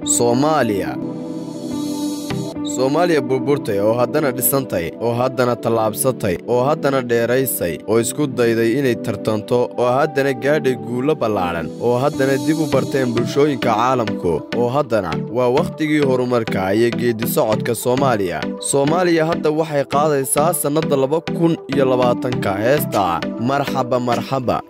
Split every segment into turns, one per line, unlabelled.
soomaaliya soomaaliya burburtay oo haddana dhisantay oo haddana tallaabsatay oo haddana dheeraysay oo isku dayday inay tartanto oo haddana gaadhay guullo ballaadhan oo haddana dib u barteen bulshooyinka caalamku oo haddana waa wakhtigii horumarka iyo geeddi-socodka soomaaliya soomaaliya hadda waxay qaadaysaa sannadda laba kun iyo labaatanka heesta marxaba marxaba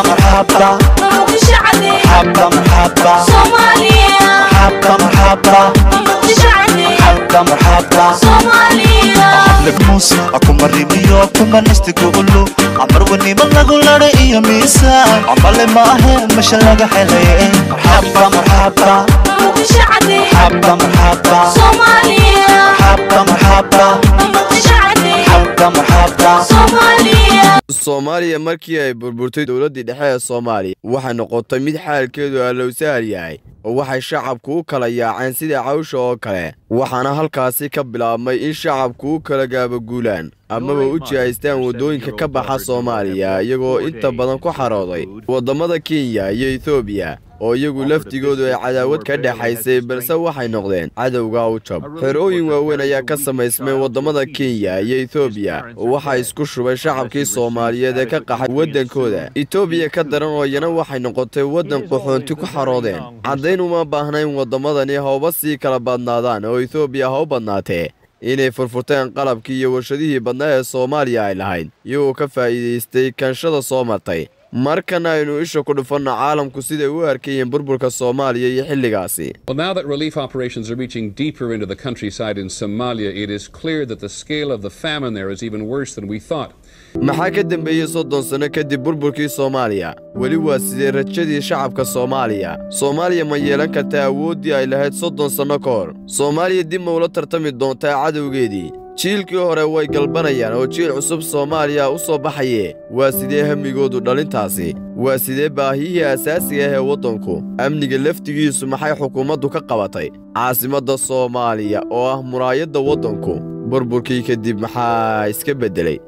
akumarimiyo kumanistiguulu camarwanimo lagu ladha iyo miisaan camale ma ahe masha laga xelaye marxaba marxaba marxaba marxaba marxaba marxaba marxaba marxaba
soomaaliya markii ay burburtay dowladdii dhexe ee soomaaliya waxay noqotay mid xaalkeedu allowsahal yahay oo waxay shacabku u kala yaaceen sida cawsha oo kale waxaana halkaasi ka bilaabmay in shacabku u kala gaabaguulaan amaba u jihaystaan waddooyinka ka baxa soomaaliya iyagoo inta badan ku xarooday waddamada kenya iyo etoobiya oo iyagu laftigoodu ay cadaawad ka dhexaysay balse waxay noqdeen cadowga u jab xerooyin waaweyn ayaa ka samaysmay waddamada kenya iyo etoobiya oo waxaa isku shubay shacabkii soomaaliyeed ee ka qaxay waddankooda etoobiya ka daran oo iyana waxay noqotay waddan qaxoonti ku xaroodeen caddayn uma baahnayn waddamadani hawba sii kala badnaadaan oo etoobiya ha u badnaatee inay furfurteen qalabkii iyo warshadihii badnaa ee soomaaliya ay lahayd iyagoo ka faa'iidaystay kanshada soo martay markana aynu isha ku dhufanno caalamku siday u arkayeen burburka soomaaliya iyo xilligaasi
Well, now that relief operations are reaching deeper into the countryside in Somalia, it is clear that the scale of the famine there is even worse than we thought.
maxaa ka dembeeyey soddon sanno kadib burburkii soomaaliya weli waa sidee rajadii shacabka soomaaliya soomaaliya ma yeelan kartaa awooddii ay lahayd soddon sanno ka hor soomaaliya dib ma ula tartami doontaa cadowgeedii jiilkii hore way galbanayaan oo jiil cusub soomaaliya u soo baxaye waa sidee hemmigoodu dhalintaasi waa sidee baahiyihii asaasiga ah ee waddanku amniga laftigiisu maxay xukuumaddu ka qabatay caasimadda soomaaliya oo ah muraayadda waddanku burburkii kadib maxaa iska beddelay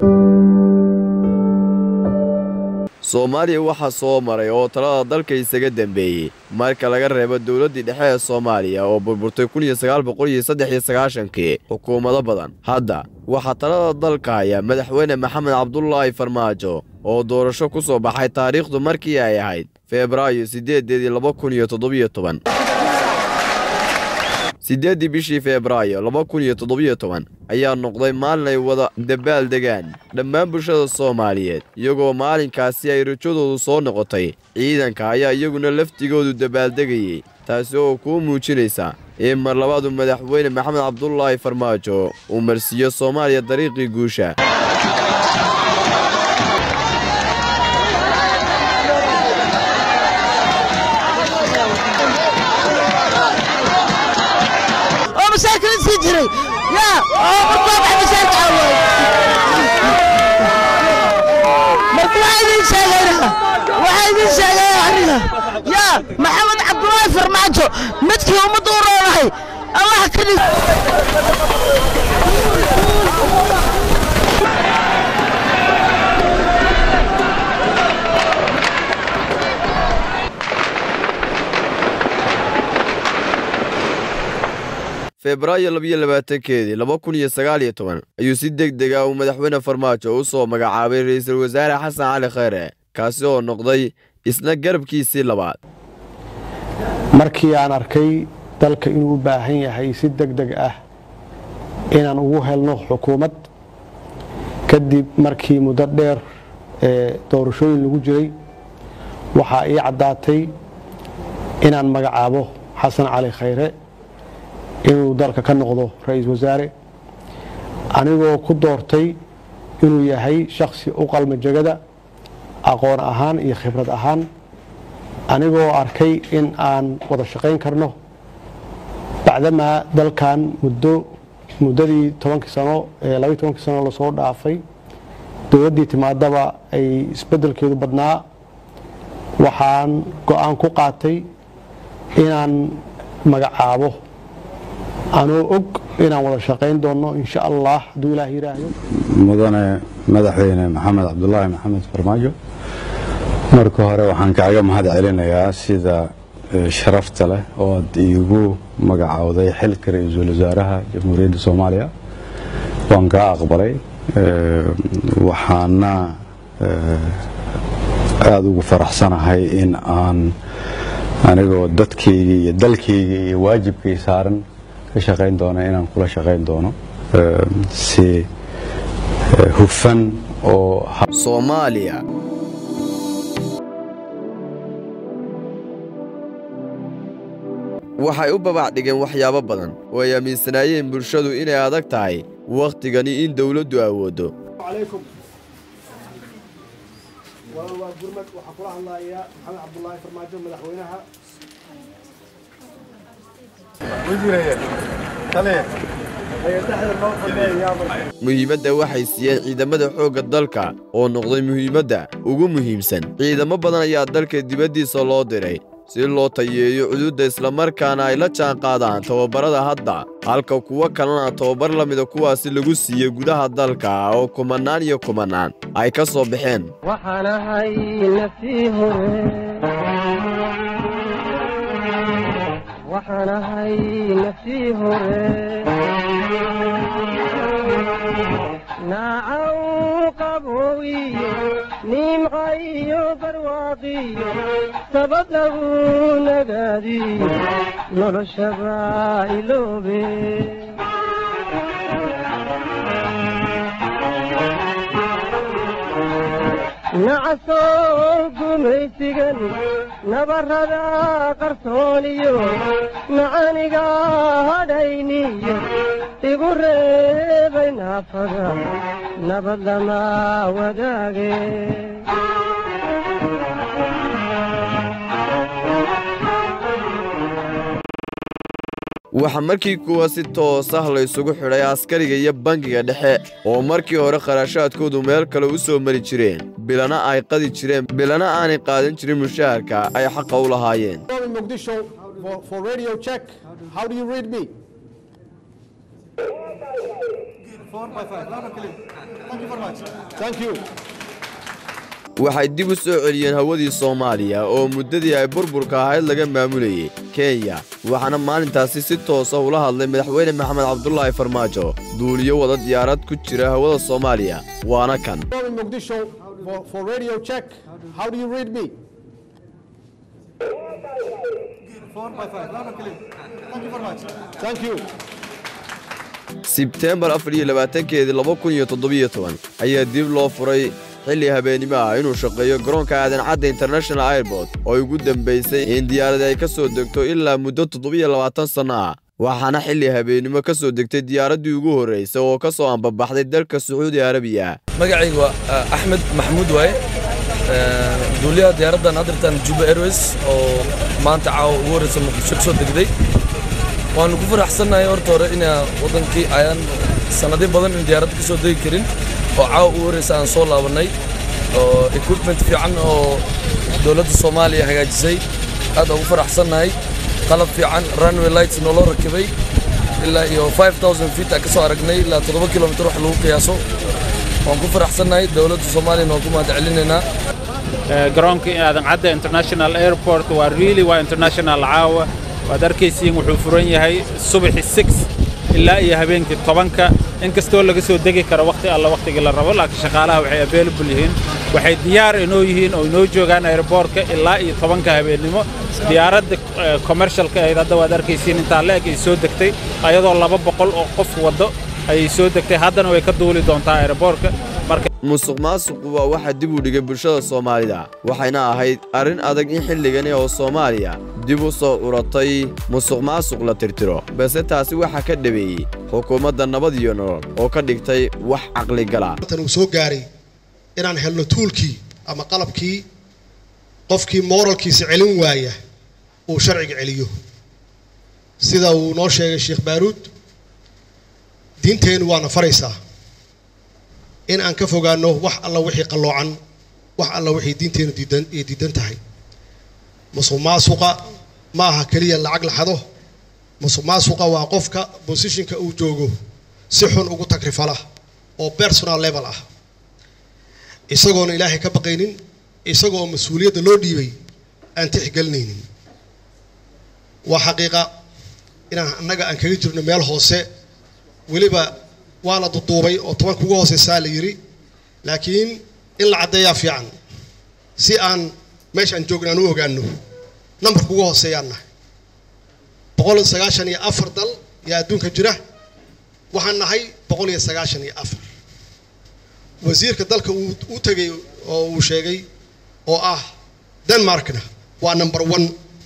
soomaaliya waxaa soo maray oo talada dalka isaga dembeeyey marka laga reebo dowladdii dhexe ee soomaaliya oo burburtay kii xukuumado badan hadda waxaa talada dalka haya madaxweyne maxamed cabdulaahi farmaajo oo doorasho ku soo baxay taariikhdu markii ay ahayd febraayo siddeedeedii laba kun iyo toddobiyo toban siddeeddii bishii febraayo laba kun iyo toddobiyo toban ayaa noqday maalin ay wada dabaal degaan dhammaan bulshada soomaaliyeed iyagoo maalinkaasi ay rajadoodu soo noqotay ciidanka ayaa iyaguna laftigoodu dabaaldegayey taasi oo kuu muujinaysa in mar labaadu madaxweyne maxamed cabdulaahi farmaajo uu marsiiyo soomaaliya dariiqii guusha
oo mashaakil iska jiray yaa oo markuu baxay mashaakil awood marka waxaa idin sheegayna waxaa idin sheegaya aniga yaa maxamed cabdulaahi farmaajo midkii ummadda u roonahay allah ka dhig
febraayo labiyo labaatankeedii laba kun iyo sagaal iyo toban ayuu si deg dega uu madaxweyne farmaajo u soo magacaabay ra'iisul wasaare xasan cali khayre kaasi oo noqday isna garabkiisii labaad
markii aan arkay dalka inuu u baahan yahay si deg deg ah inaan ugu helno xukuumad kadib markii muddo dheer ee doorashooyin lagu jiray waxaa ii caddaatay inaan magacaabo xasan cali khayre inuu dalka ka noqdo ra-iisul wasaare anigoo ku doortay inuu yahay shakhsi u qalma jegada aqoon ahaan iyo khibrad ahaan anigoo arkay in aan wada shaqayn karno bacdamaa dalkan muddo muddadii tobankii sano ee labaiy tobankii sano lasoo dhaafay dowladdii timaadaba ay isbeddelkeedu badnaa waxaan go-aan ku qaatay inaan magacaabo anoo og inaan wada shaqayn doonno insha allah hadduu ilaah yidhaahdo
mudane madaxweyne maxamed cabdulaahi maxamed farmaajo marka hore waxaan kaaga mahad celinayaa sida sharafta leh oo aad iigu magacowday xilka ra-iisul wasaaraha jamhuuriyadda soomaaliya waan kaa aqbalay waxaana aada ugu faraxsanahay in aan anigoo dadkayga iyo dalkayga iyo waajibkay saaran ka shaqayn doono inaan kula shaqayn doono si hufan oo
soomaaliya waxay u babac dhigeen waxyaabo badan oo ay aaminsanaayeen bulshadu inay adag tahay wakhtigani in dawladdu awooddo
عليكم والله gurmad waxaa kula hadlayaa maxamed cabdulaahi farmaajo madaxweynaha
muhiimadda waxay siiyeen ciidamada xoogga dalka oo noqday muhiimadda ugu muhiimsan ciidamo badan ayaa dalka dibaddiisa loo diray si loo tayeeyo cududda islamarkaana ay la jaanqaadaan tababarada hadda halka kuwo kalena tababar la mida kuwaasi lagu siiyey gudaha dalka oo kumannaan iyo kumannaan ay ka soo baxeen
waxaan ahay nafsii hore waxaan ahay nafsii hore naacaw qabowiyo nimca iyo barwaaqiyo sabad lagu nagaadiyo noloshaba iloobe nacasoo gumaysigan nabarrada qarsooniyo macaniga hadhayniyo igu reebay naafada nabad lama wadaage
waxaa markii kuwa si toos ah la isugu xidhay askariga iyo bangiga dhexe oo markii hore kharashaadkoodu meel kale u soo mari jireen bilana ay qadi jireen bilana aanay qaadan jirin mushaharka ay xaqa u lahaayeen
in Mogadishu for, for radio check how do you read me thank you
waxay dib u soo celiyeen hawadii soomaaliya oo muddadii ay burburka ahayd laga maamulayey kenya waxaana maalintaasi si toosa ula hadlay madaxweyne maxamed cabdulaahi farmaajo duuliyo wada diyaarad ku jira hawada soomaaliya waana kan
in Mogadishu for, for radio check how do you read me thank you
sebteembar afar iyo labaatankeedii laba kun iyo toddobiyo toban ayaa dib loo furay xilli habeennimo ah inuu shaqeeyo garoonka aadan cadda international airport oo ugu dambaysay in diyaaradi ay ka soo degto ilaa muddo toddobiyo labaatan sanno ah waxaana xilli habeennimo ka soo degtay diyaaraddii ugu horraysay oo ka soo ambabaxday dalka sacuudi arabiya
magacaygu waa axmed maxamuud waaye duuliyaha diyaaraddan adirtan juba airways oo maanta caawa ugu horreysa muqdisho ka soo degday waanu ku faraxsannahay horta hore inaa waddankii ayaan sannadyo badan in diyaaradda ka soo degi karin oo caawa ugu horreysa aan soo laabannay oo equipment fiican oo dowladda soomaaliya hagaajisay aad ugu faraxsannahay qalab fiican runway lights nooloo rakibay ilaa iyo 5000 feet aan ka soo aragnay ilaa 7 kilomitir wax lagu qiyaaso waan ku faraxsannahay dowladda soomaaliyana waan ku mahad celinaynaa
garoonka aadan cadda international airport waa really waa international caawa waad arkaysiin wuxuu furan yahay subaxi six ilaa iyo habeenkii tobanka inkastoo laga soo degi karo wakhti alla wakhtigii la rabo laakiin shaqaalaha waxay available yihiin waxay diyaar inoo yihiin oo inoo joogaan airboortka ilaa iyo tobanka habeennimo diyaaradda commercialka ahayd hadda waad arkaysiin intaa la-eg ay soo degtay ayadoo laba boqol oo qof waddo ayay soo degtay haddana way ka duuli doontaa airboortka marka
musuq maasuqu waa waxa dib u dhigay bulshada soomaalida waxayna ahayd arrin adag in xilligani oo soomaaliya dib u soo curatay musuq maasuq la tirtiro balse taasi waxaa ka dhabeeyey xukuumadda nabad iyo nolol oo ka dhigtay wax caqligala
tan uu soo gaaray inaan helno tuulkii ama qalabkii qofkii mooralkiisa celin waaya uu sharciga celiyo sida uu noo sheegay sheekh baaruud diinteennu waana faraysaa in aan ka fogaanno wax alla wixii qalloocan wax alla wixii diinteennu diidan ay diidan tahay musuq maasuqa ma aha keliya lacag la xado musuq maasuqa waa qofka bosishinka uu joogo si xun ugu tagrifala oo personal level ah isagoona ilaahay ka baqaynin isagoo mas-uuliyadda loo dhiibay aan tixgelinaynin waa xaqiiqa inaan annaga aan kaga jirno meel hoose weliba waa la duduubay oo tobanka ugu hooseysaa la yidhi laakiin in la caddeeyaa fiican si aan meesha aan joogna aan u ogaano nambarka ugu hooseeyaan nahay boqol iyo sagaashan iyo afar dal yaa adduunka jira waxaan nahay boqol iyo sagaashan iyo afar wasiirka dalka uu u tegay oo uu sheegay oo ah denmarkna waa number one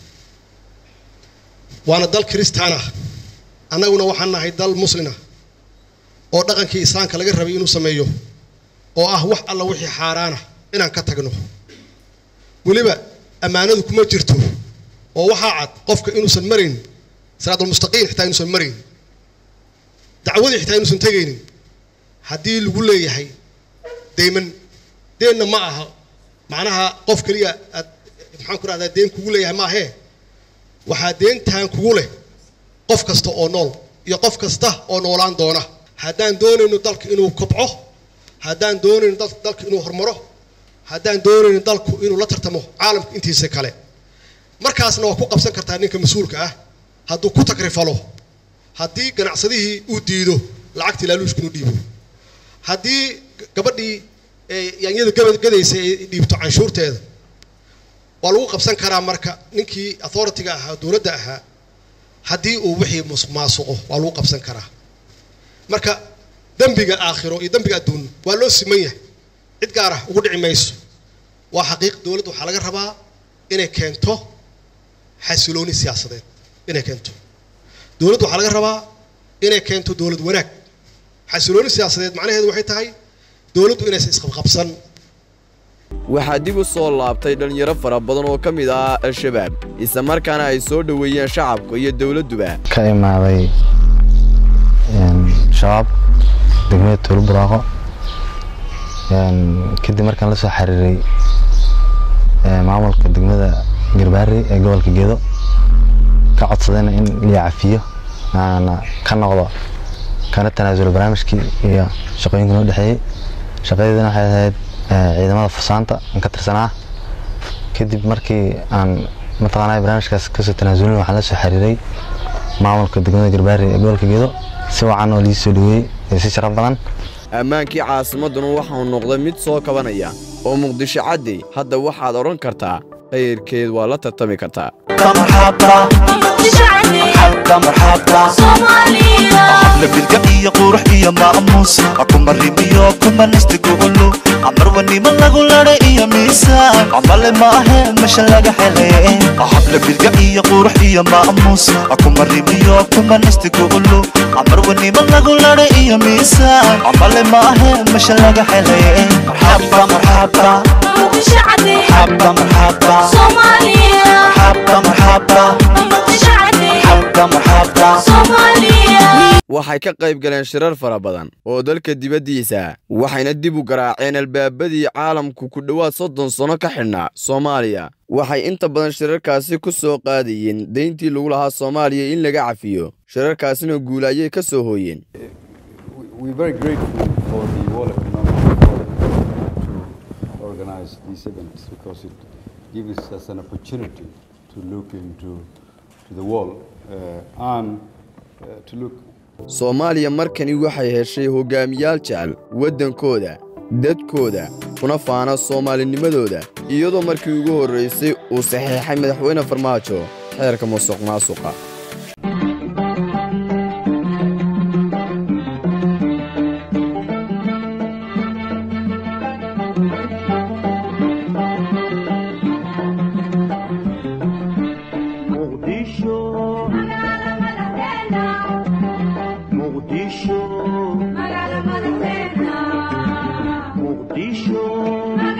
waana dal kristaan ah annaguna waxaan nahay dal muslina oo dhaqankii islaamka laga rabay inuu sameeyo oo ah wax alla wixii xaaraana inaan ka tagno weliba ammaanadu kuma jirto oo waxaa cad qofka inuusan marayn siraadulmustaqiim xitaa inuusan marayn dacwadii xitaa inuusan tegaynin haddii lagu leeyahay deyman deenna ma aha macnaha qof keliya aad maxaan ku rahdaa deen kugu leeyahay maahee waxaa deentaan kugu leh qof kasta oo nool iyo qof kasta oo noolaan doona haddaan doonayno dalka inuu kobco haddaan doonayno dalka inuu horumaro haddaan doonayno dalku inuu la tartamo caalamka intiisa kale markaasna waa ku qabsan kartaa ninka mas-uulka ah hadduu ku takrifalo haddii ganacsadihii uu diido lacagtii laaluushka inuu dhiibo haddii gabadhii yaanyada gadaysa ay dhiibto canshuurteeda waa lagu qabsan karaa marka ninkii authority-ga ahaa dowladda ahaa haddii uu wixii maasuqo waa lagu qabsan karaa marka dembiga aakhiro iyo dembiga adduun waa loo siman yahay cid gaar ah ugu dhici mayso waa xaqiiq dowladda waxaa laga rabaa inay keento xasilooni siyaasadeed inay keento dowladda waxaa laga rabaa inay keento dowlad wanaag xasilooni siyaasadeed macnaheedu waxay tahay dowladdu inaysan isqabqabsan
waxaa dib u soo laabtay dhallinyaro fara badan oo ka mid ah al-shabaab isla markaana ay soo dhoweeyeen shacabka iyo dowladduba
ka imaaday shabaab degmada tuulo buraaqo kadib markaan la soo xiriiray maamulka degmada garbaari ee gobolka geedo ka codsadayna in la cafiyo aana ka noqdo kana tanaasulo barnaamijkii iyo shaqooyinka noo dhexeeyey shaqadeedana waxay ahayd ciidamada fasaanta aan ka tirsanaa kadib markii aan mataqaanaa barnaamijkaas kasoo tanaasulin waxaan la soo xiriiray maamulka degmada garbaari ee gobolka geedo si wacan oo liisoo dhaweeyey ee si sharaf badan
ammaankii caasimadduna waxau noqday mid soo kabanaya oo muqdisho caddi hadda waxaad odhan kartaa khayrkeed waa la tartami kartaa
xafla bilga iyo qurux iyo maamuus kuma rimiyo kuma nastiguulu amarwanimo lagu ladha iyo miisaan camale maahe masha laga hele xafla bilga iyo qurux iyo maamuus kuma rimiyo kuma nastiguulu amarwanimo lagu ladha iyo miisaan camale maahe masha laga hele marxaba marxaba marxaba marxaba marxaba marxaba
waxay ka qayb galeen shirar fara badan oo dalka dibaddiisa waxayna dib u garaaceen albaabadii caalamku ku dhowaad soddon sanno ka xidhnaa soomaaliya waxay inta badan shirarkaasi ku soo qaadayeen dayntii lagu lahaa soomaaliya in laga cafiyo shirarkaasina guul ayay ka soo hooyeen soomaaliya markani waxay heshay hogaamiyaal jecel waddankooda dadkooda kuna faana soomaalinimadooda iyadoo markii ugu horraysay uu saxeexay madaxweyne farmaajo xeerka musuq maasuqa
Muqdisho